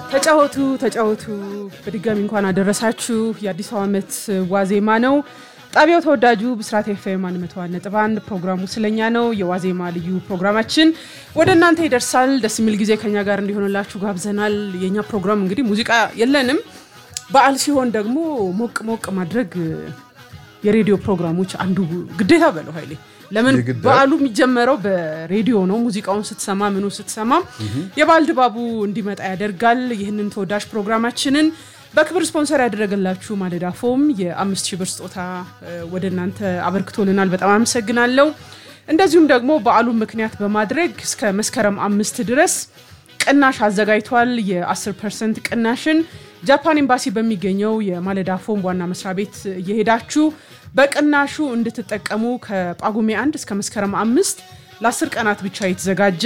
ተጫወቱ ተጫወቱ። በድጋሚ እንኳን አደረሳችሁ። የአዲስ ዓመት ዋዜማ ነው። ጣቢያው ተወዳጁ ብስራት ኤፍኤም አንድ መቶ አንድ ነጥብ አንድ ፕሮግራሙ ስለኛ ነው። የዋዜማ ልዩ ፕሮግራማችን ወደ እናንተ ይደርሳል። ደስ የሚል ጊዜ ከኛ ጋር እንዲሆንላችሁ ጋብዘናል። የእኛ ፕሮግራም እንግዲህ ሙዚቃ የለንም። በዓል ሲሆን ደግሞ ሞቅ ሞቅ ማድረግ የሬዲዮ ፕሮግራሞች አንዱ ግዴታ በለው ኃይሌ ለምን በዓሉ የሚጀመረው በሬዲዮ ነው። ሙዚቃውን ስትሰማ ምኑ ስትሰማ የበዓል ድባቡ እንዲመጣ ያደርጋል። ይህንን ተወዳጅ ፕሮግራማችንን በክብር ስፖንሰር ያደረገላችሁ ማለዳ ፎም የአምስት ሺህ ብር ስጦታ ወደ እናንተ አበርክቶልናል። በጣም አመሰግናለሁ። እንደዚሁም ደግሞ በዓሉን ምክንያት በማድረግ እስከ መስከረም አምስት ድረስ ቅናሽ አዘጋጅቷል። የ10 ፐርሰንት ቅናሽን ጃፓን ኤምባሲ በሚገኘው የማለዳ ፎም ዋና መስሪያ ቤት እየሄዳችሁ በቅናሹ እንድትጠቀሙ ከጳጉሜ አንድ እስከ መስከረም አምስት ለአስር ቀናት ብቻ የተዘጋጀ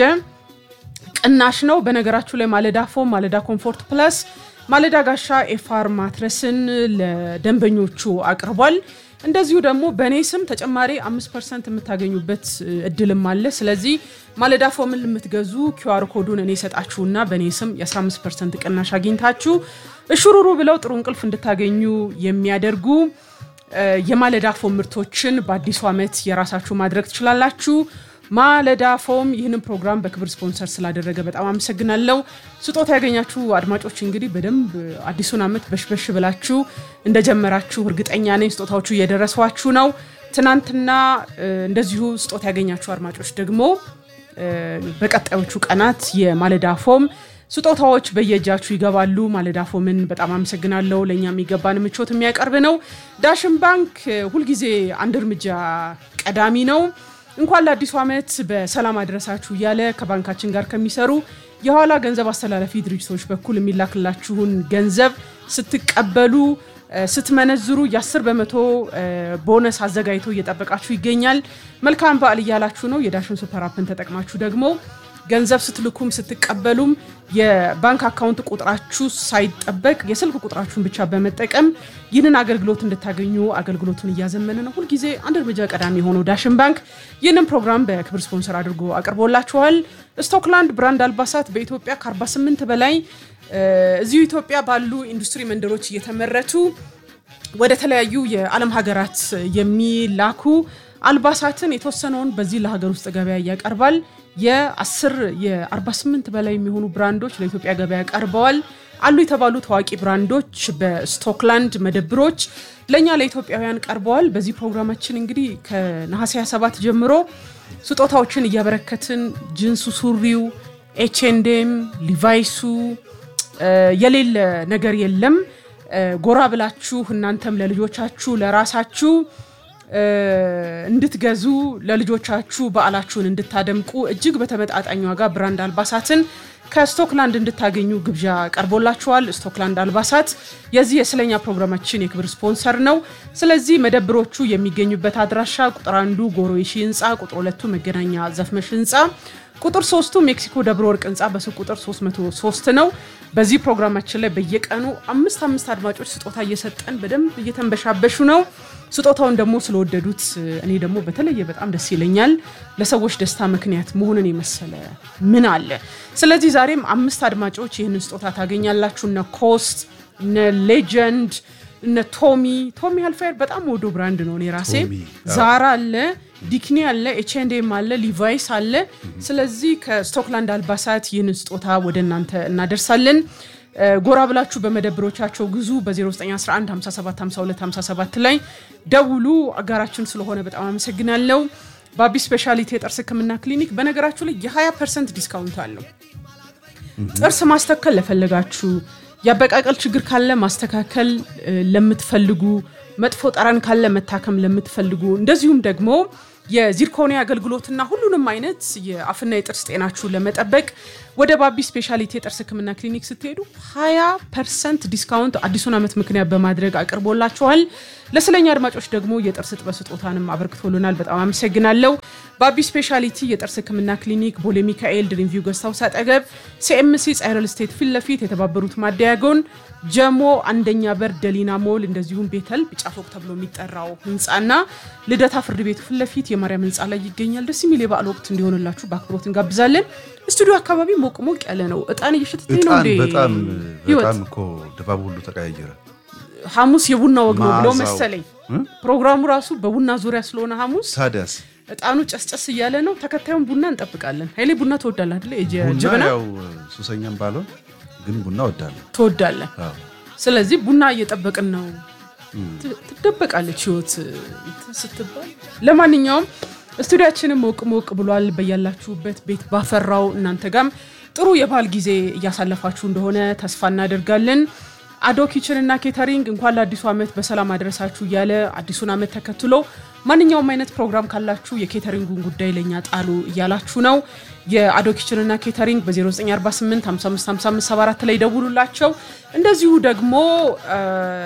ቅናሽ ነው። በነገራችሁ ላይ ማለዳ ፎም፣ ማለዳ ኮምፎርት ፕላስ፣ ማለዳ ጋሻ ኤፋር ማትረስን ለደንበኞቹ አቅርቧል። እንደዚሁ ደግሞ በእኔ ስም ተጨማሪ አምስት ፐርሰንት የምታገኙበት እድልም አለ። ስለዚህ ማለዳ ፎምን የምትገዙ ኪዋር ኮዱን እኔ ሰጣችሁና በእኔ ስም የ15 ፐርሰንት ቅናሽ አግኝታችሁ እሹሩሩ ብለው ጥሩ እንቅልፍ እንድታገኙ የሚያደርጉ የማለዳ ፎም ምርቶችን በአዲሱ ዓመት የራሳችሁ ማድረግ ትችላላችሁ። ማለዳ ፎም ይህንን ፕሮግራም በክብር ስፖንሰር ስላደረገ በጣም አመሰግናለሁ። ስጦታ ያገኛችሁ አድማጮች እንግዲህ በደንብ አዲሱን ዓመት በሽበሽ ብላችሁ እንደጀመራችሁ እርግጠኛ ነኝ። ስጦታዎቹ እየደረሷችሁ ነው። ትናንትና እንደዚሁ ስጦታ ያገኛችሁ አድማጮች ደግሞ በቀጣዮቹ ቀናት የማለዳ ፎም ስጦታዎች በየእጃችሁ ይገባሉ። ማለዳ ፎምን በጣም አመሰግናለሁ። ለእኛ የሚገባን ምቾት የሚያቀርብ ነው። ዳሽን ባንክ ሁልጊዜ አንድ እርምጃ ቀዳሚ ነው። እንኳን ለአዲሱ ዓመት በሰላም አድረሳችሁ እያለ ከባንካችን ጋር ከሚሰሩ የኋላ ገንዘብ አስተላላፊ ድርጅቶች በኩል የሚላክላችሁን ገንዘብ ስትቀበሉ ስትመነዝሩ የ10 በመቶ ቦነስ አዘጋጅቶ እየጠበቃችሁ ይገኛል። መልካም በዓል እያላችሁ ነው። የዳሽን ሱፐር አፕን ተጠቅማችሁ ደግሞ ገንዘብ ስትልኩም ስትቀበሉም የባንክ አካውንት ቁጥራችሁ ሳይጠበቅ የስልክ ቁጥራችሁን ብቻ በመጠቀም ይህንን አገልግሎት እንድታገኙ አገልግሎቱን እያዘመነ ነው። ሁልጊዜ አንድ እርምጃ ቀዳሚ የሆነው ዳሽን ባንክ ይህንን ፕሮግራም በክብር ስፖንሰር አድርጎ አቅርቦላችኋል። ስቶክላንድ ብራንድ አልባሳት በኢትዮጵያ ከ48 በላይ እዚሁ ኢትዮጵያ ባሉ ኢንዱስትሪ መንደሮች እየተመረቱ ወደ ተለያዩ የዓለም ሀገራት የሚላኩ አልባሳትን የተወሰነውን በዚህ ለሀገር ውስጥ ገበያ ያቀርባል። የ10 የ48 በላይ የሚሆኑ ብራንዶች ለኢትዮጵያ ገበያ ቀርበዋል። አሉ የተባሉ ታዋቂ ብራንዶች በስቶክላንድ መደብሮች ለእኛ ለኢትዮጵያውያን ቀርበዋል። በዚህ ፕሮግራማችን እንግዲህ ከነሐሴ 27 ጀምሮ ስጦታዎችን እያበረከትን ጅንሱ፣ ሱሪው፣ ኤችኤንዴም፣ ሊቫይሱ የሌለ ነገር የለም። ጎራ ብላችሁ እናንተም ለልጆቻችሁ ለራሳችሁ እንድትገዙ ለልጆቻችሁ በዓላችሁን እንድታደምቁ እጅግ በተመጣጣኝ ዋጋ ብራንድ አልባሳትን ከስቶክላንድ እንድታገኙ ግብዣ ቀርቦላችኋል። ስቶክላንድ አልባሳት የዚህ የስለኛ ፕሮግራማችን የክብር ስፖንሰር ነው። ስለዚህ መደብሮቹ የሚገኙበት አድራሻ ቁጥር አንዱ ጎሮ ይሺ ህንፃ፣ ቁጥር ሁለቱ መገናኛ ዘፍመሽ ህንፃ ቁጥር ሶስቱ ሜክሲኮ ደብረ ወርቅ ህንፃ በሱቅ ቁጥር 303 ነው። በዚህ ፕሮግራማችን ላይ በየቀኑ አምስት አምስት አድማጮች ስጦታ እየሰጠን በደንብ እየተንበሻበሹ ነው። ስጦታውን ደግሞ ስለወደዱት እኔ ደግሞ በተለየ በጣም ደስ ይለኛል። ለሰዎች ደስታ ምክንያት መሆንን የመሰለ ምን አለ? ስለዚህ ዛሬም አምስት አድማጮች ይህንን ስጦታ ታገኛላችሁ። እነ ኮስት፣ እነ ሌጀንድ፣ እነ ቶሚ ቶሚ ሀልፋየር በጣም ወዶ ብራንድ ነው። እኔ ራሴ ዛራ አለ ዲክኒ አለ፣ ኤችኤንዴም አለ፣ ሊቫይስ አለ። ስለዚህ ከስቶክላንድ አልባሳት ይህንን ስጦታ ወደ እናንተ እናደርሳለን። ጎራ ብላችሁ በመደብሮቻቸው ግዙ። በ0911 57 52 57 ላይ ደውሉ። አጋራችን ስለሆነ በጣም አመሰግናለሁ። በአቢ ስፔሻሊቲ የጥርስ ሕክምና ክሊኒክ በነገራችሁ ላይ የ20 ፐርሰንት ዲስካውንት አለው። ጥርስ ማስተከል ለፈለጋችሁ፣ የአበቃቀል ችግር ካለ ማስተካከል ለምትፈልጉ መጥፎ ጠረን ካለ መታከም ለምትፈልጉ እንደዚሁም ደግሞ የዚርኮኒ አገልግሎትና ሁሉንም አይነት የአፍና የጥርስ ጤናችሁን ለመጠበቅ ወደ ባቢ ስፔሻሊቲ የጥርስ ህክምና ክሊኒክ ስትሄዱ 20 ፐርሰንት ዲስካውንት አዲሱን ዓመት ምክንያት በማድረግ አቅርቦላችኋል። ለስለኛ አድማጮች ደግሞ የጥርስ እጥበት ስጦታንም አበርክቶልናል። በጣም አመሰግናለሁ። ባቢ ስፔሻሊቲ የጥርስ ህክምና ክሊኒክ ቦሌ ሚካኤል ድሪምቪው ገስታውስ አጠገብ ሲኤምሲ ጻይረል ስቴት ፊት ለፊት የተባበሩት ማደያጎን ጀሞ አንደኛ በር ደሊና ሞል እንደዚሁም ቤተል ቢጫ ፎቅ ተብሎ የሚጠራው ህንፃና ልደታ ፍርድ ቤቱ ፊት ለፊት ማርያም ህንፃ ላይ ይገኛል። ደስ የሚል የበዓል ወቅት እንዲሆንላችሁ በአክብሮት እንጋብዛለን። ስቱዲዮ አካባቢ ሞቅ ሞቅ ያለ ነው። እጣን እየሸተተኝ ነው እጣን እንዴ? በጣም ህይወት በጣም እኮ ድባብ ሁሉ ተቀያየረ። ሐሙስ የቡና ወግ ነው ብለው መዓዛው። መሰለኝ እ? ፕሮግራሙ ራሱ በቡና ዙሪያ ስለሆነ ሐሙስ ታዲያስ እጣኑ ጨስጨስ እያለ ነው። ተከታዩን ቡና እንጠብቃለን። ኃይሌ ቡና ትወዳለህ አይደለ? የጀ- ቡና ጀበና ያው ሱሰኛም ባልሆን ግን ቡና ወዳለሁ። ትወዳለህ። አዎ። ስለዚህ ቡና እየጠበቅን ነው። እም። ት- ትደበቃለች ህይወት እንትን ስትባል። ለማንኛውም ስቱዲያችንም ሞቅ ሞቅ ብሏል። በያላችሁበት ቤት ባፈራው እናንተ ጋም ጥሩ የበዓል ጊዜ እያሳለፋችሁ እንደሆነ ተስፋ እናደርጋለን። አዶ ኪችን እና ኬተሪንግ እንኳን ለአዲሱ ዓመት በሰላም አድረሳችሁ እያለ አዲሱን ዓመት ተከትሎ ማንኛውም አይነት ፕሮግራም ካላችሁ የኬተሪንጉን ጉዳይ ለእኛ ጣሉ እያላችሁ ነው። የአዶ ኪችን እና ኬተሪንግ በ0948 555574 ላይ ደውሉላቸው። እንደዚሁ ደግሞ አ፣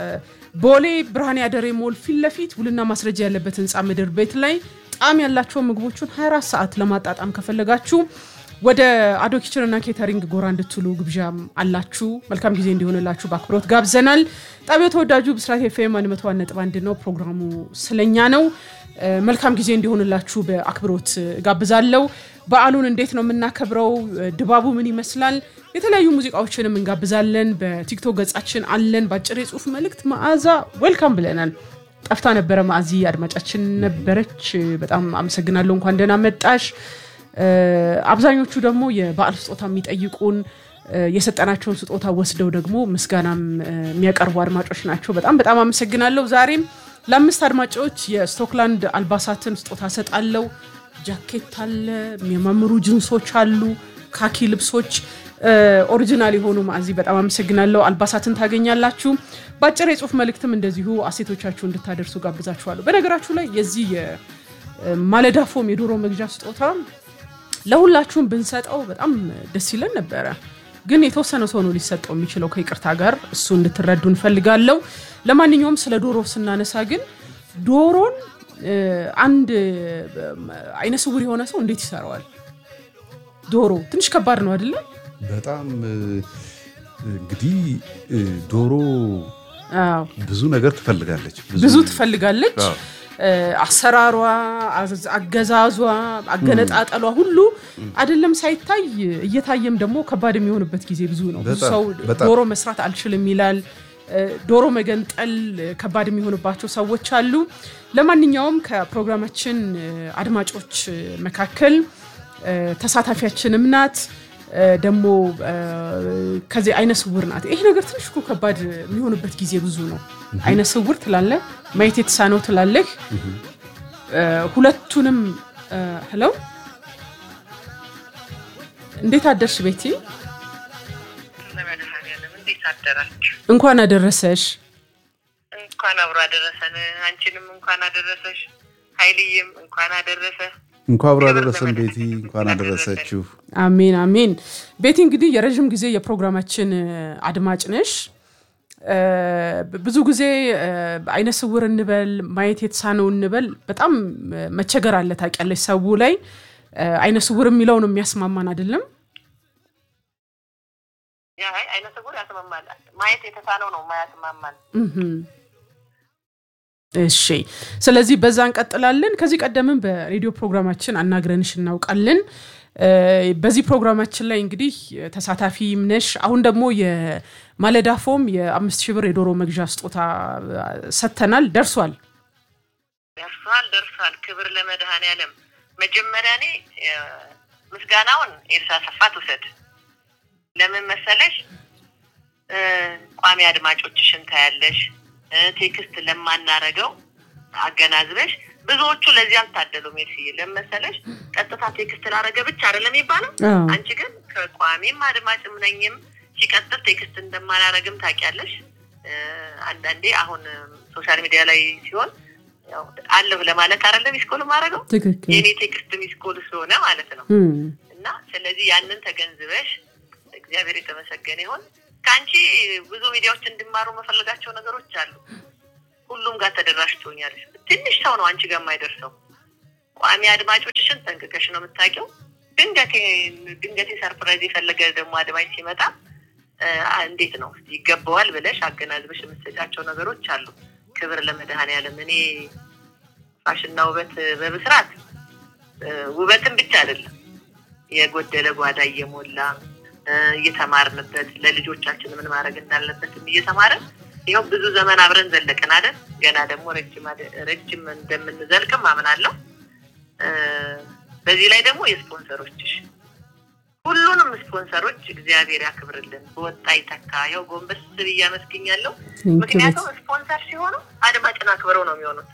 ቦሌ ብርሃን ያደሬ ሞል ፊት ለፊት ውልና ማስረጃ ያለበት ህንፃ ምድር ቤት ላይ ጣዕም ያላቸው ምግቦቹን 24 ሰዓት ለማጣጣም ከፈለጋችሁ ወደ አዶ ኪችን እና ኬተሪንግ ጎራ እንድትሉ ግብዣም አላችሁ። መልካም ጊዜ እንዲሆንላችሁ በአክብሮት ጋብዘናል። ጣቢያው ተወዳጁ ብስራት ኤፍኤም 101.1 ነው። ፕሮግራሙ ስለኛ ነው። እ፣ መልካም ጊዜ እንዲሆንላችሁ በአክብሮት ጋብዛለሁ። በዓሉን እንዴት ነው የምናከብረው? እ፣ ድባቡ ምን ይመስላል? የተለያዩ ሙዚቃዎችንም እንጋብዛለን። በቲክቶክ ገጻችን አለን። በአጭር የጽሁፍ መልእክት መዓዛ ዌልካም ብለናል። ጠፍታ ነበረ ማዕዚ አድማጫችን ነበረች። በጣም አመሰግናለሁ። እንኳን ደህና መጣሽ። እ፣ አብዛኞቹ ደግሞ የበዓል ስጦታ የሚጠይቁን እ፣ የሰጠናቸውን ስጦታ ወስደው ደግሞ ምስጋናም እ፣ የሚያቀርቡ አድማጮች ናቸው። በጣም በጣም አመሰግናለሁ። ዛሬም ለአምስት አድማጮች የስቶክላንድ አልባሳትን ስጦታ ሰጣለው። ጃኬት አለ፣ የሚያማምሩ ጅንሶች አሉ፣ ካኪ ልብሶች እ፣ ኦሪጂናል የሆኑ ማዕዚ በጣም አመሰግናለሁ። አልባሳትን ታገኛላችሁ። በአጭር የጽሁፍ መልእክትም እንደዚሁ አሴቶቻችሁ እንድታደርሱ ጋብዛችኋለሁ። በነገራችሁ ላይ የዚህ የማለዳ ፎም የዶሮ መግዣ ስጦታ ለሁላችሁም ብንሰጠው በጣም ደስ ይለን ነበረ። ግን የተወሰነ ሰው ነው ሊሰጠው የሚችለው ከይቅርታ ጋር እሱ እንድትረዱ እንፈልጋለሁ። ለማንኛውም ስለ ዶሮ ስናነሳ ግን ዶሮን እ፣ አንድ እ፣ አይነ ስውር የሆነ ሰው እንዴት ይሰራዋል? ዶሮ ትንሽ ከባድ ነው አይደለም? በጣም እ፣ እንግዲህ እ፣ ዶሮ አዎ፣ ብዙ ነገር ትፈልጋለች። ብዙ ትፈልጋለች። አዎ። እ፣ አሰራሯ፣ አዘ- አገዛዟ፣ አገነጣጠሏ ሁሉ አይደለም ሳይታይ እየታየም ደግሞ ከባድ የሚሆንበት ጊዜ ብዙ ነው። ብዙ በጣም፣ ሰው በጣም። ዶሮ መስራት አልችልም ይላል። እ፣ ዶሮ መገንጠል እ፣ ከባድ የሚሆንባቸው ሰዎች አሉ። ለማንኛውም ከፕሮግራማችን እ፣ አድማጮች እ፣ መካከል እ፣ ተሳታፊያችንም ናት እ፣ ደግሞ እ፣ ከዚህ አይነ ስውር ናት። ይሄ ነገር ትንሽ እኮ ከባድ የሚሆንበት ጊዜ ብዙ ነው። አይነ ስውር ትላለህ፣ ማየት የተሳነው ትላለህ። እ፣ ሁለቱንም ህለው እንዴት አደርሽ ቤቲ? ለመድኃኒዓለም እንዴት አደራችሁ? እንኳን አደረሰሽ። እንኳን አብሮ አደረሰን። አንቺንም እንኳን አደረሰሽ። ኃይልዬም እንኳን አደረሰ። እንኳን አብሮ አደረሰን ቤቲ፣ እንኳን አደረሰችሁ። አሜን አሜን። ቤቲ እንግዲህ የረዥም ጊዜ የፕሮግራማችን እ፣ አድማጭ ነሽ። እ፣ ብዙ ጊዜ እ፣ አይነ ስውር እንበል ማየት የተሳነው እንበል በጣም እ፣ መቸገር አለ ታውቂያለሽ። ሰው ላይ እ፣ አይነ ስውር የሚለው ነው የሚያስማማን አይደለም። ያ አይ አይነ ስውር ያስማማል። ማየት የተሳነው ነው ማያስማማል። እህም። እሺ ስለዚህ በዛ እንቀጥላለን። ከዚህ ቀደምም በሬዲዮ ፕሮግራማችን አናግረንሽ እናውቃለን። እ፣ በዚህ ፕሮግራማችን ላይ እንግዲህ ተሳታፊም ነሽ። አሁን ደግሞ የማለዳ ፎም የአምስት ሺህ ብር የዶሮ መግዣ ስጦታ ሰጥተናል። ደርሷል። ደርሷል ደርሷል። ክብር ለመድኃኒዓለም። መጀመሪያ እኔ እ፣ ምስጋናውን ኤልሳ ሰፋ ትውሰድ። ለምን መሰለሽ እ፣ ቋሚ አድማጮችሽን ታያለሽ። እ፣ ቴክስት ለማናረገው አገናዝበሽ ብዙዎቹ ለዚህ አልታደሉም። ኤልስዬ ለምን መሰለሽ ቀጥታ ቴክስት ላረገ ብቻ አይደለም የሚባለው አዎ። አንቺ ግን ከቋሚም አድማጭም ነኝም ሲቀጥል ቴክስት እንደማላረግም ታውቂያለሽ። እ፣ አንዳንዴ አሁን ሶሻል ሚዲያ ላይ ሲሆን ያው አለሁ ለማለት አይደለም ሚስኮል ማድረገው ትክክል። የእኔ ቴክስት ሚስኮል ስለሆነ ማለት ነው። እም፣ እና ስለዚህ ያንን ተገንዝበሽ እግዚአብሔር የተመሰገነ ይሁን። ከአንቺ ብዙ ሚዲያዎች እንዲማሩ መፈልጋቸው ነገሮች አሉ። ሁሉም ጋር ተደራሽ ትሆኛለሽ። ትንሽ ሰው ነው አንቺ ጋር የማይደርሰው። ቋሚ አድማጮችሽን ጠንቅቀሽ ነው የምታውቂው። ድንገቴ ድንገቴ ሰርፕራይዝ የፈለገ ደግሞ አድማጭ ሲመጣ እ፣ እንዴት ነው ይገባዋል ብለሽ አገናዝበሽ የምትሰጫቸው ነገሮች አሉ። ክብር ለመድኃኔዓለም። እኔ ፋሽንና ውበት በብስራት ውበትን ብቻ አይደለም የጎደለ ጓዳ እየሞላ እየተማርንበት ለልጆቻችን ምን ማድረግ እንዳለበትም እየተማርን ይኸው ብዙ ዘመን አብረን ዘለቅን አይደል? ገና ደግሞ ረጅም እንደምንዘልቅም አምናለሁ። በዚህ ላይ ደግሞ የስፖንሰሮችሽ ሁሉንም ስፖንሰሮች እግዚአብሔር ያክብርልን፣ በወጣ ይተካ። ያው ጎንበስ ብዬ አመስግኛለሁ። ምክንያቱም ስፖንሰር ሲሆኑ አድማጭን አክብረው ነው የሚሆኑት።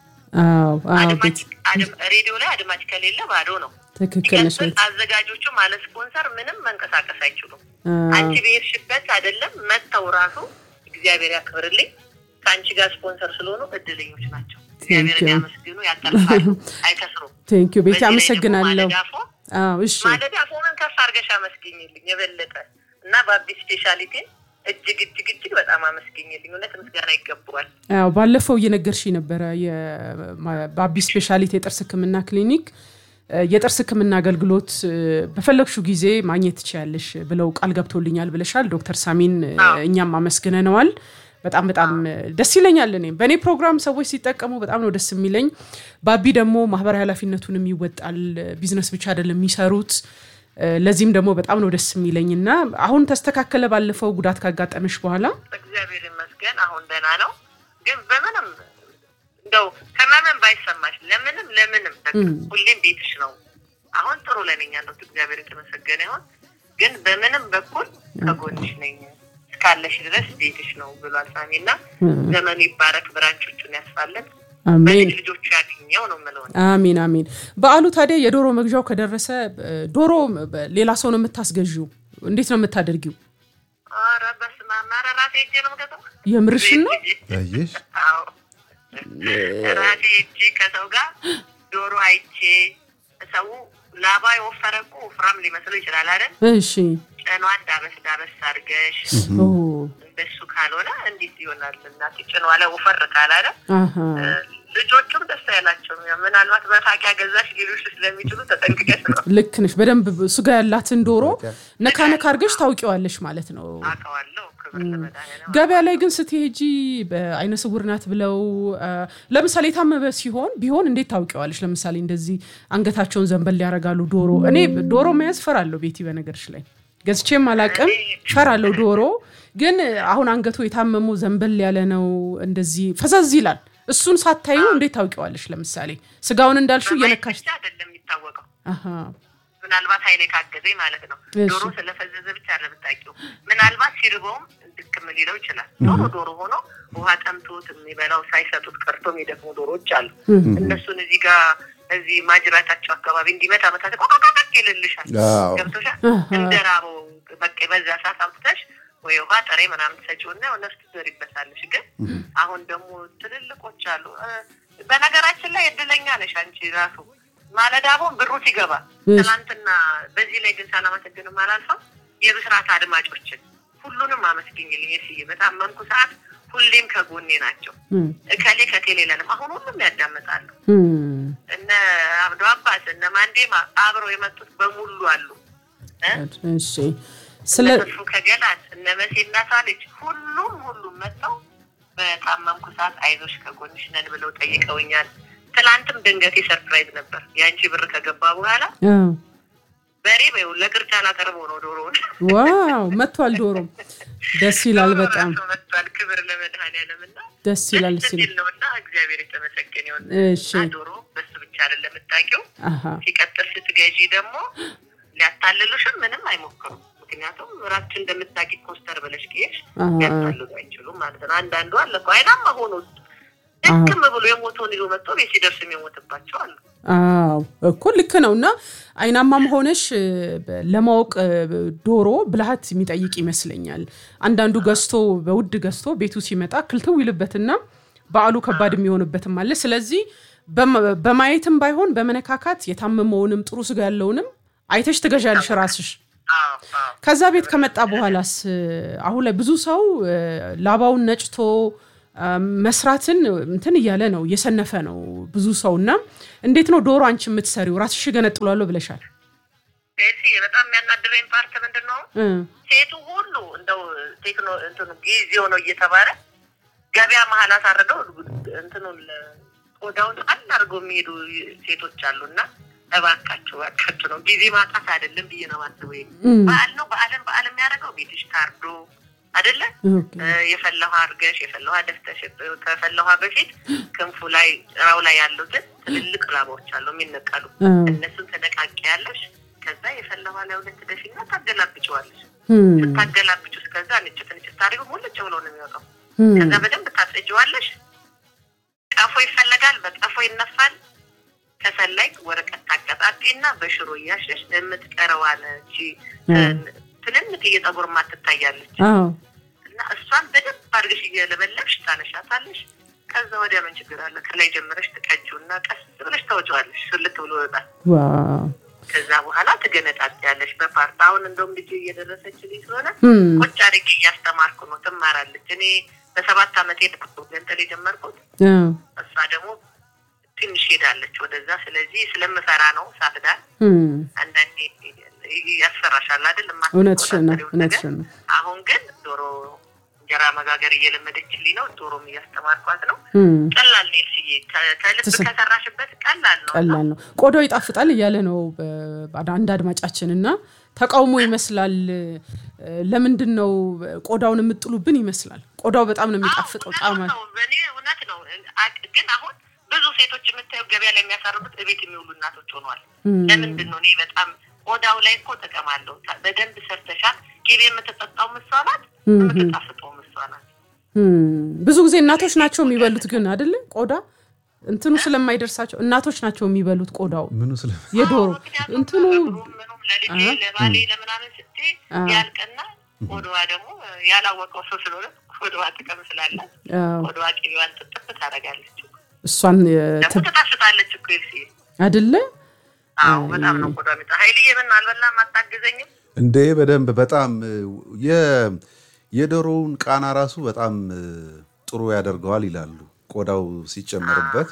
ሬዲዮ ላይ አድማጭ ከሌለ ባዶ ነው። ትክክል ነሽ። አዘጋጆቹም አለ ስፖንሰር ምንም መንቀሳቀስ አይችሉም። አንቺ በሄድሽበት አይደለም መጥተው ራሱ እግዚአብሔር ያክብርልኝ ከአንቺ ጋር ስፖንሰር ስለሆኑ እድለኞች ናቸው። እግዚአብሔርን ያመስግኑ፣ ያተርፋሉ፣ አይከስሩም። ቴንኪዩ ቤቲ አመሰግናለሁ። እሺ ማለዳ ፎንን ከፍ አድርገሽ አመስግኝልኝ የበለጠ እና በአቢ ስፔሻሊቲን እጅግ እጅግ እጅግ በጣም አመስግኝልኝ። እውነት ምስጋና ይገባዋል። አዎ ባለፈው እየነገርሽ ነበረ በአቢ ስፔሻሊቲ የጥርስ ሕክምና ክሊኒክ የጥርስ ሕክምና አገልግሎት በፈለግሽው ጊዜ ማግኘት ትችያለሽ ብለው ቃል ገብቶልኛል ብለሻል። ዶክተር ሳሚን እኛም አመስግነነዋል። በጣም በጣም ደስ ይለኛል። እኔም በእኔ ፕሮግራም ሰዎች ሲጠቀሙ በጣም ነው ደስ የሚለኝ። ባቢ ደግሞ ማህበራዊ ኃላፊነቱንም ይወጣል። ቢዝነስ ብቻ አይደለም የሚሰሩት። ለዚህም ደግሞ በጣም ነው ደስ የሚለኝ እና አሁን ተስተካከለ። ባለፈው ጉዳት ካጋጠመሽ በኋላ እግዚአብሔር ይመስገን አሁን ደህና ነው። ግን በምንም እንደው ከማመን ባይሰማሽ ለምንም ለምንም ሁሌም ቤትሽ ነው። አሁን ጥሩ ለነኛ ነው። እግዚአብሔር የተመሰገነ ይሁን። ግን በምንም በኩል ከጎንሽ ነኝ እስካለሽ ድረስ ቤትሽ ነው ብሏል ሳሚ እና ዘመኑ ይባረክ፣ ብራንቾቹን ያስፋለት፣ አሜን ልጆቹ ያገኘው ነው የምለው። አሜን አሜን። በዓሉ ታዲያ የዶሮ መግዣው ከደረሰ ዶሮ ሌላ ሰው ነው የምታስገዢው? እንዴት ነው የምታደርጊው? ኧረ በስመ አብ! ኧረ ራሴ ሄጄ ነው የምገዛው። የምርሽን ነው? አየሽ አዎ ራሴ ሄጄ ከሰው ጋር ዶሮ አይቼ ሰው ላባ የወፈረ እኮ ወፍራም ሊመስለው ይችላል አይደል? እሺ ጭኗን ዳበስ ዳበስ አድርገሽ ኦ እንደሱ ካልሆነ እንዴት ይሆናል? እናቴ ጭኗ ላይ ወፈር ካላለ አሃ ልጆቹም ደስ ያላቸው ምናልባት መፋቂያ ገዛሽ ሊሉሽ ስለሚችሉ ተጠንቅቀሽ ነው። ልክ ነሽ። በደንብ ስጋ ያላትን ዶሮ ነካ ነካ አድርገሽ ታውቂዋለሽ ማለት ነው። አውቀዋለሁ። ክብር ለመድኃኒዓለም። ገበያ ላይ ግን ስትሄጂ በአይነ ስውር ናት ብለው ለምሳሌ የታመመ ሲሆን ቢሆን እንዴት ታውቂዋለሽ? ለምሳሌ እንደዚህ አንገታቸውን ዘንበል ያደርጋሉ። ዶሮ እኔ ዶሮ መያዝ ፈራለሁ። ቤቲ በነገርሽ ላይ ገዝቼም አላቅም፣ ፈራለሁ ዶሮ። ግን አሁን አንገቱ የታመሙ ዘንበል ያለ ነው፣ እንደዚህ ፈዘዝ ይላል። እሱን ሳታዩ እንዴት ታውቂዋለሽ? ለምሳሌ ስጋውን እንዳልሽው እየነካሽ ብቻ አይደለም የሚታወቀው አሃ ምናልባት ኃይሌ ካገዘኝ ማለት ነው። እሺ። ዶሮ ስለፈዘዘ ብቻ ለምታውቂው ምናልባት ሲርበውም ድክም ሊለው ይችላል። ዶሮ ዶሮ ሆኖ ውሃ ጠምቶት የሚበላው ሳይሰጡት ቀርቶ የሚደክሙ ዶሮዎች አሉ። እነሱን እዚህ ጋር እዚህ ማጅራታቸው አካባቢ እንዲመታ መታት ቆቃቃቅ ይልልሻል። አዎ። ገብቶሻል? አሃ። እንደ ራበው በቃ በዛ ሰዓት አምጥተሽ ወይ ውሃ ጠሬ ምናምን ትሰጪውና ያው ነፍስ ትዘሪበታለሽ። ግን አሁን ደግሞ ትልልቆች አሉ። እ፣ በነገራችን ላይ እድለኛ ነሽ አንቺ ራሱ ማለዳ አሁን ብሩ ሲገባ እሺ። ትናንትና በዚህ ላይ ግን ሳላመሰግንም አላልፈም። የብስራት አድማጮችን ሁሉንም አመስግኝልኝ። የስዬ በታመምኩ ሰዓት ሁሌም ከጎኔ ናቸው። እም፣ እከሌ ከቴሌ ለንም አሁን ሁሉም ያዳምጣሉ። እም። እነ አብዶ አባስ እነ ማንዴማ አብረው የመጡት በሙሉ አሉ እ? እሺ ስለ እነ ተስፉ ከገላት እነ መሴ እናቷ ልጅ ሁሉም ሁሉም መጥተው በታመምኩ ሰዓት አይዞሽ ከጎንሽ ነን ብለው ጠይቀውኛል። ትናንትም ድንገቴ ሰርፕራይዝ ነበር። የአንቺ ብር ከገባ በኋላ አዎ። በሬ በይው ለቅርጫ ላቀርበው ነው ዶሮውን ዋው መጥቷል። ዶሮም ደስ ይላል። ዶሮ በጣም ራሱ መጥቷል። ክብር ለመድኃኒዓለም እና ደስ ይላል ደስ ሲል የሚል ነው እና እግዚአብሔር የተመሰገነ ይሁን። እሺ እና ዶሮ በሱ ብቻ አይደለም የምታውቂው አሃ ሲቀጥል ስትገዢ ደግሞ ሊያታልሉሽም ምንም አይሞክሩም። ምክንያቱም ራችን እንደምታውቂ ኮስተር ብለሽ ከሄድሽ አሃ ሊያታልሉ አይችሉም ማለት ነው። አንዳንዱ አለ እኮ አይናማ ሆኖ ድክም ብሎ የሞተውን ይዞ መጥቶ ቤት ሲደርስ የሚሞትባቸው አሉ። አዎ እኮ ልክ ነው። እና አይናማም ሆነሽ እ፣ በ- ለማወቅ እ፣ ዶሮ ብልሃት የሚጠይቅ ይመስለኛል። አንዳንዱ ገዝቶ በውድ ገዝቶ ቤቱ ሲመጣ ክልትው ይልበትና በዓሉ ከባድ የሚሆንበትም አለ። ስለዚህ በማ- በማየትም ባይሆን በመነካካት የታመመውንም ጥሩ ስጋ ያለውንም አይተሽ ትገዣለሽ ራስሽ። አዎ አዎ ከዛ ቤት ከመጣ በኋላስ እ፣ አሁን ላይ ብዙ ሰው እ፣ ላባውን ነጭቶ እ፣ መስራትን እንትን እያለ ነው እየሰነፈ ነው ብዙ ሰው እና እንዴት ነው ዶሮ አንቺ የምትሰሪው ራስሽ ገነጥሏለሁ ብለሻል ሴሲ በጣም የሚያናድረኝ ፓርት ምንድን ነው? እ፣ ሴቱ ሁሉ እንደው ቴክኖ እንትኑ ጊዜው ነው እየተባለ ገበያ መሀል አሳርገው እንትኑን ቆዳውን ጣል አድርገው የሚሄዱ ሴቶች አሉ እና እባካችሁ እባካችሁ ነው ጊዜ ማጣት አይደለም ብዬ ነው ማስበው። ይሄ እም፣ በዓል ነው በዓለም በዓል የሚያደርገው ቤትሽ ታርዶ አይደለ ኦኬ። እ፣ የፈላ ውሃ አድርገሽ የፈላ ውሃ ደፍተሽ ከፈላ ውሃ በፊት ክንፉ ላይ ጭራው ላይ ያሉትን ትልልቅ ላባዎች አሉ የሚነቀሉ አ፣ እነሱን ተነቃቂ ያለሽ ከዛ የፈላ ውሃ ላይ ሁለት ደፊና ታገላብጨዋለሽ። እም፣ ስታገላብጭ እስከዛ ንጭት ንጭት ታሪኩ ሙልጭ ብሎ ነው የሚወጣው። እም፣ ከዛ በደንብ ታጸጅዋለሽ። ቀፎ ይፈለጋል፣ በቀፎ ይነፋል። ከሰል ላይ ወረቀት ታቀጣጢና በሽሮ እያሸሽ የምትቀረዋን እቺ ትንንት እየጸጉር ማትታያለች አዎ፣ እና እሷን በደንብ አድርገሽ እየለበለብሽ ታነሻታለሽ። ከዛ ወዲያ ምን ችግር አለ? ከላይ ጀምረሽ ትቀጂው እና ቀስ ብለሽ ታወጪዋለሽ። ስልት ብሎ ይወጣል። ዋው፣ ከዛ በኋላ ትገነጣጥያለሽ በፓርት። አሁን እንደውም ልጅ እየደረሰችልኝ ስለሆነ እም፣ ቁጭ አድርጌ እያስተማርኩ ነው። ትማራለች። እኔ በሰባት ዓመቴ ገንጠል የጀመርኩት አዎ፣ እሷ ደግሞ ትንሽ ሄዳለች ወደዛ። ስለዚህ ስለምፈራ ነው ሳትዳር እም፣ አንዳንዴ ያስፈራሻል አይደል? እውነትሽን ነው፣ የማትቆጣጠሪውን ነገር። እውነትሽን ነው። አሁን ግን ዶሮ እንጀራ መጋገር እየለመደችልኝ ነው። ዶሮም እያስተማርኳት ነው። እም፣ ቀላል ነው ስዬ ከልብ ትስ- ከሰራሽበት ቀላል ነው። ቀላል ነው። ቆዳው ይጣፍጣል እያለ ነው በ- አንድ አድማጫችን እና ተቃውሞ ይመስላል። እ፣ ለምንድን ነው ቆዳውን የምጥሉብን ይመስላል። ቆዳው በጣም ነው የሚጣፍጠው። አዎ፣ ጣዕም እውነት ነው። በእኔ እውነት ነው። አቅ- ግን አሁን ብዙ ሴቶች የምታየው ገበያ ላይ የሚያሳርቡት እቤት የሚውሉ እናቶች ሆነዋል። እም፣ ለምንድን ነው እኔ በጣም ቆዳው ላይ እኮ ጥቅም አለው። ታ- በደንብ ሰርተሻት ቅቤ የምትጠጣው ምሷ ናት፣ እም፣ የምትጣፍጠው ምሷ ናት። እም። ብዙ ጊዜ እናቶች ናቸው የሚበሉት ግን አይደለ ቆዳ እንትኑ ስለማይደርሳቸው እናቶች ናቸው የሚበሉት ቆዳው ምኑ ስለ የዶሮ አዎ፣ ምክንያቱም እንትኑ ለእግሩም ምኑም ለልጄ አሀ። ለባሌ ለምናምን ስትይ አዎ። ያልቅና ቆዳዋ ደግሞ ያላወቀው ሰው ስለሆነ ቆዳዋ ጥቅም ስላላት አዎ፣ ቆዳዋ ቅቤዋን ጥጥፍ ታደርጋለች። እሷን እ፣ ደግሞ ት- ትጣፍጣለች እኮ ይልሲ አይደለ አዎ በጣም ነው ቆዳ ሚጣ ሀይልዬ ምን አልበላም አታግዘኝም? እንደ በደንብ በጣም እ፣ የ- የዶሮውን ቃና ራሱ በጣም እ፣ ጥሩ ያደርገዋል ይላሉ። ቆዳው ሲጨመርበት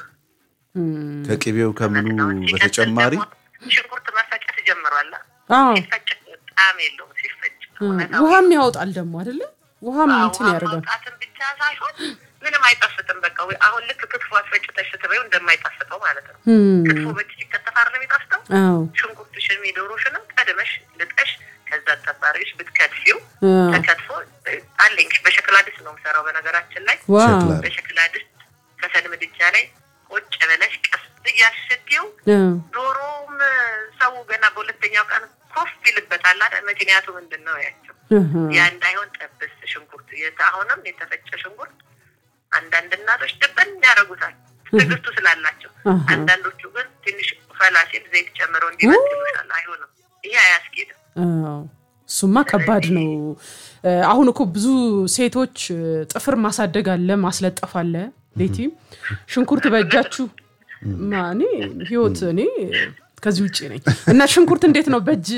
እም፣ ከቅቤው ከምኑ ነው። ሲቀጥል በተጨማሪ ደግሞ ሽንኩርት መፈጨት ጀምሯል። አዎ ሲፈጭ ጣዕም የለውም ሲፈጭ እ፣ እውነታው ውሃም ያወጣል ደግሞ አይደለ ውሃም እንትን ውሃ ያደርጋል ማውጣትን ብቻ ሳይሆን ምንም አይጣፍጥም። በቃ ወይ አሁን ልክ ክትፎ አስፈጭተሽ ስትበይው እንደማይጣፍጠው ማለት ነው። እም፣ ክትፎ በእጅ ሲከተፍ አይደለም የሚጣፍጠው። አዎ ሽንኩርትሽን የዶሮሽንም ቀድመሽ ልጠሽ ከዛ ጠባሪዎች ብትከትፊው እ፣ ተከትፎ አለኝ። በሸክላ ድስት ነው የምሰራው በነገራችን ላይ ዋው ሸክላ በሸክላ ድስት ከሰል ምድጃ ላይ ቁጭ ብለሽ ቀስ እያሸቲው እ፣ ዶሮም ሰው ገና በሁለተኛው ቀን ኮፍ ይልበታል አይደል? ምክንያቱ ምንድን ነው ያቸው እህ፣ ያ እንዳይሆን ጠብስ ሽንኩርት የተ- አሁንም የተፈጨ ሽንኩርት አንዳንድ እናቶች ድብን ያደርጉታል ትዕግስቱ ስላላቸው። አሃ። አንዳንዶቹ ግን ትንሽ ፈላ ሲል ዘይት ጨምረው እንዲመጥ ይሉሻል። አይሆንም፣ ይሄ አያስኬድም። አዎ፣ እሱማ ከባድ ነው። እ፣ አሁን እኮ ብዙ ሴቶች እ፣ ጥፍር ማሳደግ አለ፣ ማስለጠፍ አለ። ቤቲ ሽንኩርት በእጃችሁ ማ እኔ ህይወት እኔ ከዚህ ውጭ ነኝ እና ሽንኩርት እንዴት ነው በእጅ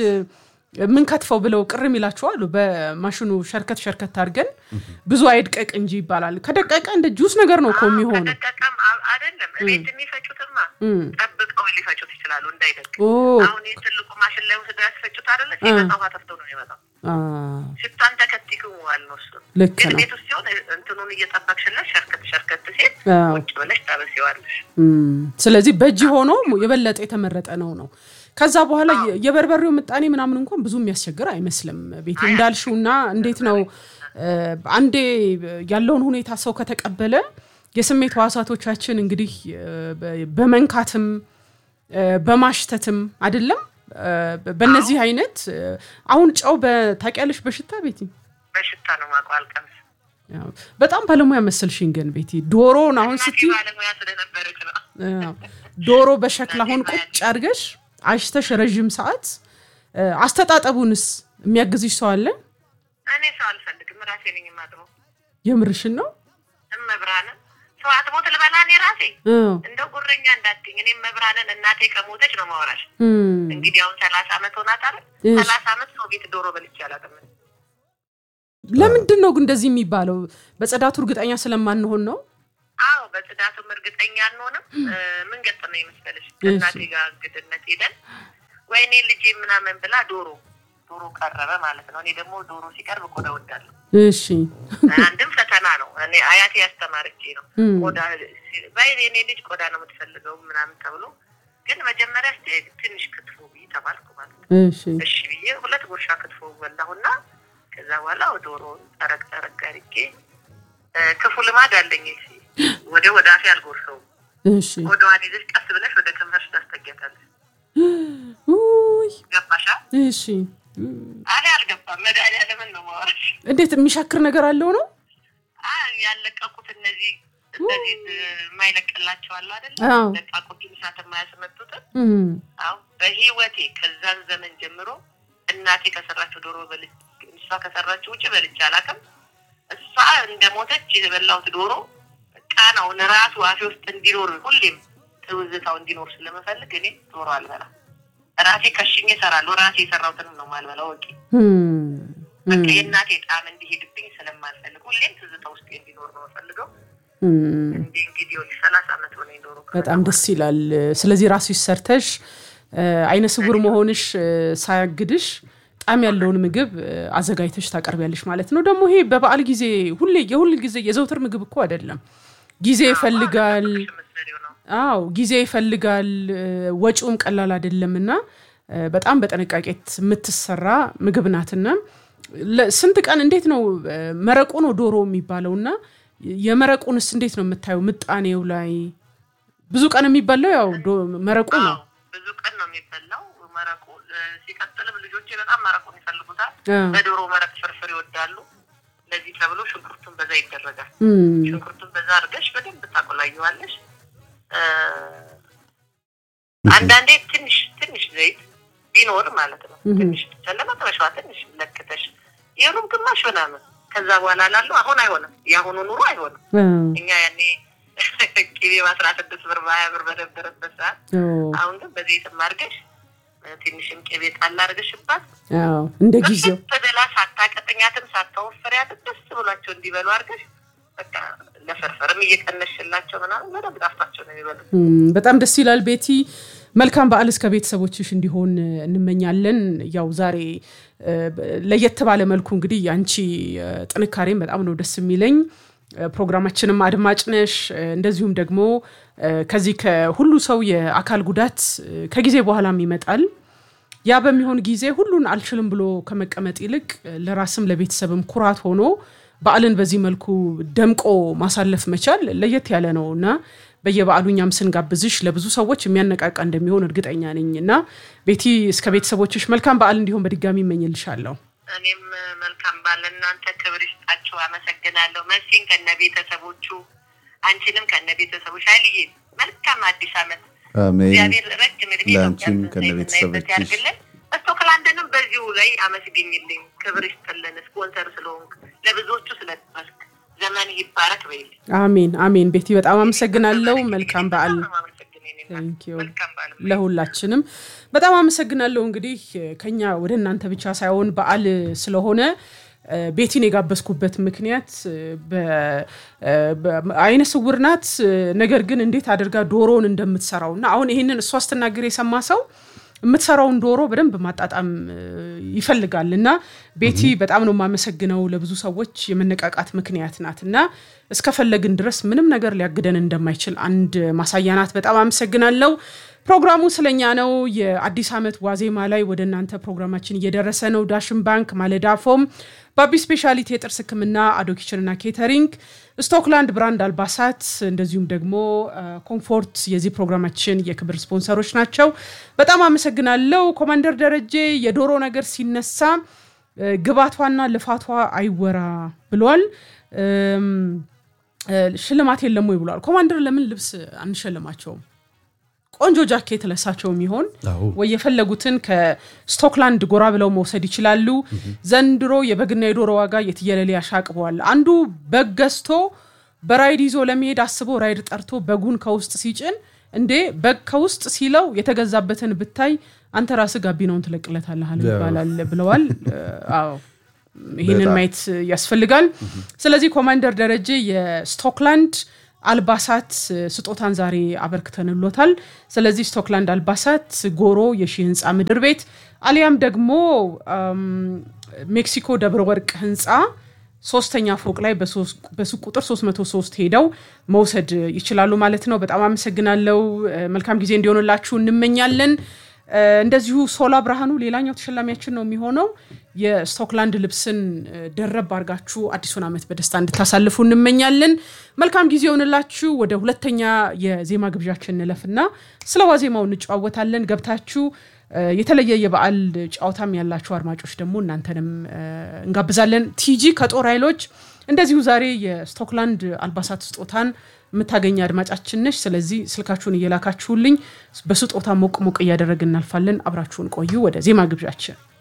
ምን ከትፈው ብለው ቅርም ይላችኋሉ። በማሽኑ ሸርከት ሸርከት አድርገን ብዙ አይድቀቅ እንጂ ይባላል። ከደቀቀ እንደ ጁስ ነገር ነው እኮ የሚሆነው። ከደቀቀም አ- አይደለም ቤት የሚፈጩትማ እም። ጠብቀው ሊፈጩት ይችላሉ እንዳይደቅ። ኦ አሁን ይህ ትልቁ ማሽን ላይ ወስደው ያስፈጩት አይደለ? ሲመጣ ውሃ ተፍተው ነው የሚመጣው። አ፣ ሽታን ተከቲክ ዋል ነው እሱ። ልክ ግን ነው። ቤት ውስጥ ሲሆን እንትኑን እየጠበቅሽለት ሸርከት ሸርከት ሲል አዎ። ቁጭ ብለሽ ታበሲዋለሽ። እም፣ ስለዚህ በእጅ ሆኖ የበለጠ የተመረጠ ነው ነው። ከዛ በኋላ የ- የበርበሬው ምጣኔ ምናምን እንኳን ብዙ የሚያስቸግር አይመስልም። ቤት እንዳልሽውና እንዴት ነው እ፣ አንዴ ያለውን ሁኔታ ሰው ከተቀበለ የስሜት ህዋሳቶቻችን እንግዲህ እ፣ በ- በመንካትም እ፣ በማሽተትም አይደለም እ፣ በእነዚህ አይነት እ፣ አሁን ጨው በታውቂያለሽ በሽታ ቤቲ በሽታ ነው ማውቀው አልቀምስ ያው በጣም ባለሙያ መሰልሽኝ ግን ቤቲ ዶሮውን አሁን እናቴ ስትይ ባለሙያ ስለነበረች ነው። አዎ። ዶሮ በሸክላ አሁን ቁጭ አድርገሽ አሽተሽ ረዥም ሰዓት እ፣ አስተጣጠቡንስ የሚያግዝሽ ሰው አለ? እኔ ሰው አልፈልግም፣ ራሴ ነኝ የማጥበው። የምርሽን ነው? እመብራንን ሰው አጥቦት ልበላ እኔ ራሴ እ፣ እንደው ጉረኛ እንዳትኝ። እኔ መብራንን እናቴ ከሞተች ነው ማወራሽ። እም፣ እንግዲህ አሁን ሰላሳ አመት ሆናት አይደል? እሺ። ሰላሳ አመት ሰው ቤት ዶሮ በልቼ አላውቅም። ለምንድን ነው ግን እንደዚህ የሚባለው? በጽዳቱ እርግጠኛ ስለማንሆን ነው? አዎ በጽዳቱም እርግጠኛ አንሆንም። እ፣ ምን ገጠመኝ መሰለሽ? ከእናቴ ጋር እንግድነት ሄደን ወይኔ ልጄ ምናምን ብላ ዶሮ ዶሮ ቀረበ ማለት ነው። እኔ ደግሞ ዶሮ ሲቀርብ ቆዳ እወዳለሁ። እሺ አንድም ፈተና ነው። እኔ አያቴ ያስተማረች ነው። እም፣ ቆዳ ባይ የኔ ልጅ ቆዳ ነው የምትፈልገው ምናምን ተብሎ ግን መጀመሪያ ስ ትንሽ ክትፎ ብዬ ተባልኩ ማለት ነው። እሺ እሺ ብዬ ሁለት ጉርሻ ክትፎ በላሁና ከዛ በኋላ ዶሮውን ጠረቅ ጠረቅ አድርጌ እ፣ ክፉ ልማድ አለኝ እሺ፣ ወደ ወደ አፌ አልጎርሰውም። እሺ ወደዋን ይዘሽ ቀስ ብለሽ ወደ ከንፈርሽ ታስጠጊያታለሽ። ውይ ገባሻ? እሺ እኔ አልገባም። መድኃኒዓለምን ነው የማወራሽ። እንዴት የሚሻክር ነገር አለው ነው አ ያለቀቁት እነዚህ እነዚህ የማይለቅላቸው አሉ አይደል? አዎ። ለቃቁት እሳት የማያስመጡትን እም፣ አዎ በህይወቴ ከዛን ዘመን ጀምሮ እናቴ ከሰራችው ዶሮ በልጅ እሷ ከሰራችው ውጭ በልቼ አላውቅም። እሷ እንደሞተች የበላሁት ዶሮ ቃናውን ራሱ አፌ ውስጥ እንዲኖር ሁሌም ትውዝታው እንዲኖር ስለምፈልግ እኔ ዶሮ አልበላም። ራሴ ከሽኜ እሰራለሁ። ራሴ የሰራሁትንም ነው የማልበላው። ወቂ እም፣ በቃ እም፣ የእናቴ ጣዕም እንዲሄድብኝ ስለማልፈልግ ሁሌም ትዝታ ውስጥ እንዲኖር ነው የምፈልገው። እም። እንዲህ እንግዲህ ወዲህ ሰላሳ ዓመት ሆነኝ ዶሮ በጣም ደስ ይላል። ስለዚህ ራስሽ ሰርተሽ እ፣ አይነ ስውር መሆንሽ እ፣ ሳያግድሽ ጣዕም ያለውን ምግብ እ፣ አዘጋጅተሽ ታቀርቢያለሽ ማለት ነው። ደግሞ ይሄ በበዓል ጊዜ ሁሌ የሁል ጊዜ የዘውትር ምግብ እኮ አይደለም። ጊዜ ይፈልጋል። ምሳሌው ነው። አዎ ጊዜ ይፈልጋል። እ፣ ወጪውም ቀላል አይደለም እና እ፣ በጣም በጥንቃቄ የምትሰራ ምግብ ናትና ለ- ስንት ቀን እንዴት ነው እ፣ መረቁ ነው ዶሮ የሚባለው እና የመረቁንስ እንዴት ነው የምታየው? ምጣኔው ላይ ብዙ ቀን የሚበላው ያው ዶ- መረቁ ነው። አዎ፣ ብዙ ቀን ነው የሚበላው መረቁ። እ፣ ሲቀጥልም ልጆቼ በጣም መረቁን ይፈልጉታል። አ፣ በዶሮ መረቅ ፍርፍር ይወዳሉ። ለዚህ ተብሎ ሽንኩርቱን በዛ ይደረጋል። እም፣ ሽንኩርቱን በዛ አድርገሽ በደንብ ታቆላየዋለሽ። እ፣ አንዳንዴ ትንሽ ትንሽ ዘይት ቢኖር ማለት ነው። እህ። ትንሽ ብቻ ለመጥበሻዋ ትንሽ ለክተሽ ይህኑም ግማሽ ምናምን ከዛ በኋላ ላለው አሁን አይሆንም። የአሁኑ ኑሮ አይሆንም። አ፣ እኛ ያኔ ቅቤ በአስራ ስድስት ብር በሀያ ብር በነበረበት ሰዓት ኦ፣ አሁን ግን በዘይትም አድርገሽ እ፣ ትንሽም ቅቤ ጣል አድርገሽባት አዎ፣ እንደ ጊዜው በደላ ሳታቀጥኛትም ሳታወፍሪያትም ደስ ብሏቸው እንዲበሉ አድርገሽ በቃ ለፍርፍርም እየቀነሽላቸው ምናምን በደንብ ጣፍጣቸው ነው የሚበሉት። እም፣ በጣም ደስ ይላል። ቤቲ መልካም በዓል እስከ ቤተሰቦችሽ እንዲሆን እንመኛለን። ያው ዛሬ እ፣ ለየት ባለ መልኩ እንግዲህ የአንቺ እ፣ ጥንካሬም በጣም ነው ደስ የሚለኝ። እ፣ ፕሮግራማችንም አድማጭ ነሽ። እ፣ እንደዚሁም ደግሞ እ፣ ከዚህ ከሁሉ ሰው የአካል ጉዳት እ፣ ከጊዜ በኋላም ይመጣል። ያ በሚሆን ጊዜ ሁሉን አልችልም ብሎ ከመቀመጥ ይልቅ እ፣ ለራስም ለቤተሰብም ኩራት ሆኖ በዓልን በዚህ መልኩ ደምቆ ማሳለፍ መቻል ለየት ያለ ነው እና በየበዓሉ እኛም ስንጋብዝሽ ለብዙ ሰዎች የሚያነቃቃ እንደሚሆን እርግጠኛ ነኝ እና ቤቲ እስከ ቤተሰቦችሽ መልካም በዓል እንዲሆን በድጋሚ ይመኝልሻለሁ። እኔም እ፣ መልካም ባለ እናንተ ክብር ይስጣችሁ። አመሰግናለሁ። መሲን ከነ ቤተሰቦቹ፣ አንቺንም ከነ ቤተሰቦች፣ ኃይልዬ መልካም አዲስ ዓመት አሜን። እግዚአብሔር ረጅም እድሜ ለአንቺም ኢትዮጵያን ከነ ትንሣኤ ቤተሰቦችሽ። የምናይበት ያድርግልን። ስቶክላንድንም በዚሁ ላይ አመስግኝልኝ። ክብር ይስጥልን። ስፖንሰር ስለሆንክ ለብዙዎቹ ስለደረስክ ዘመን ይባረክ በይልኝ። አሜን አሜን። ቤቲ በጣም አመሰግናለሁ። መልካም በዓል በጣም ነው የማመሰግነው የኔ እናት። Thank you። መልካም በዓል ለሁላችንም በጣም አመሰግናለሁ። እንግዲህ ከኛ ወደ እናንተ ብቻ ሳይሆን በዓል ስለሆነ እ፣ ቤቲን የጋበዝኩበት ምክንያት እ፣ በ- እ፣ በ- አይነ ስውር ናት። እ፣ ነገር ግን እንዴት አድርጋ ዶሮውን እንደምትሰራው እና አሁን ይህንን እሷ ስትናገር የሰማ ሰው የምትሰራውን ዶሮ በደንብ ማጣጣም እ፣ ይፈልጋል እና ቤቲ በጣም ነው የማመሰግነው። ለብዙ ሰዎች የመነቃቃት ምክንያት ናት እና እስከፈለግን ድረስ ምንም ነገር ሊያግደን እንደማይችል አንድ ማሳያ ናት። በጣም አመሰግናለሁ። ፕሮግራሙ ስለኛ ነው። የአዲስ ዓመት ዋዜማ ላይ ወደ እናንተ ፕሮግራማችን እየደረሰ ነው። ዳሽን ባንክ፣ ማለዳ ፎም፣ ባቢ ስፔሻሊቲ የጥርስ ሕክምና፣ አዶ ኪችንና ኬተሪንግ፣ ስቶክላንድ ብራንድ አልባሳት እንደዚሁም ደግሞ አ፣ ኮምፎርት የዚህ ፕሮግራማችን የክብር ስፖንሰሮች ናቸው። በጣም አመሰግናለሁ። ኮማንደር ደረጀ የዶሮ ነገር ሲነሳ እ፣ ግባቷና ልፋቷ አይወራ ብሏል። እም፣ እ፣ ሽልማት የለም ወይ ብሏል። ኮማንደር ለምን ልብስ አንሸልማቸውም? ቆንጆ ጃኬት ለሳቸው የሚሆን አዎ። ወይ የፈለጉትን ከስቶክላንድ ጎራ ብለው መውሰድ ይችላሉ። ዘንድሮ የበግና የዶሮ ዋጋ የትየለሌ ያሻቅበዋል። አንዱ በግ ገዝቶ በራይድ ይዞ ለመሄድ አስቦ ራይድ ጠርቶ በጉን ከውስጥ ሲጭን እንዴ በግ ከውስጥ ሲለው የተገዛበትን ብታይ አንተ ራስህ ጋቢናውን ትለቅለታለህ አለ ይባላል ብለዋል። አዎ ይህንን በጣም። ማየት ያስፈልጋል። ስለዚህ ኮማንደር ደረጀ የስቶክላንድ አልባሳት ስጦታን ዛሬ አበርክተንሎታል። ስለዚህ ስቶክላንድ አልባሳት ጎሮ የሺህ ህንፃ ምድር ቤት አሊያም ደግሞ አም፣ ሜክሲኮ ደብረ ወርቅ ህንፃ ሶስተኛ ፎቅ ላይ በሱቅ ቁጥር 303 ሄደው መውሰድ ይችላሉ ማለት ነው። በጣም አመሰግናለሁ። መልካም ጊዜ እንዲሆንላችሁ እንመኛለን። እንደዚሁ ሶላ ብርሃኑ ሌላኛው ተሸላሚያችን ነው የሚሆነው። የስቶክላንድ ልብስን ደረብ አድርጋችሁ አዲሱን ዓመት በደስታ እንድታሳልፉ እንመኛለን። መልካም ጊዜ ይሆንላችሁ። ወደ ሁለተኛ የዜማ ግብዣችን እንለፍና ስለ ዋዜማው እንጨዋወታለን። ገብታችሁ የተለየ የበዓል ጨዋታም ያላችሁ አድማጮች ደግሞ እናንተንም እንጋብዛለን። ቲጂ ከጦር ኃይሎች እንደዚሁ ዛሬ የስቶክላንድ አልባሳት ስጦታን የምታገኝ አድማጫችን ነች። ስለዚህ ስልካችሁን እየላካችሁልኝ በስጦታ ሞቅ ሞቅ እያደረግን እናልፋለን። አብራችሁን ቆዩ። ወደ ዜማ ግብዣችን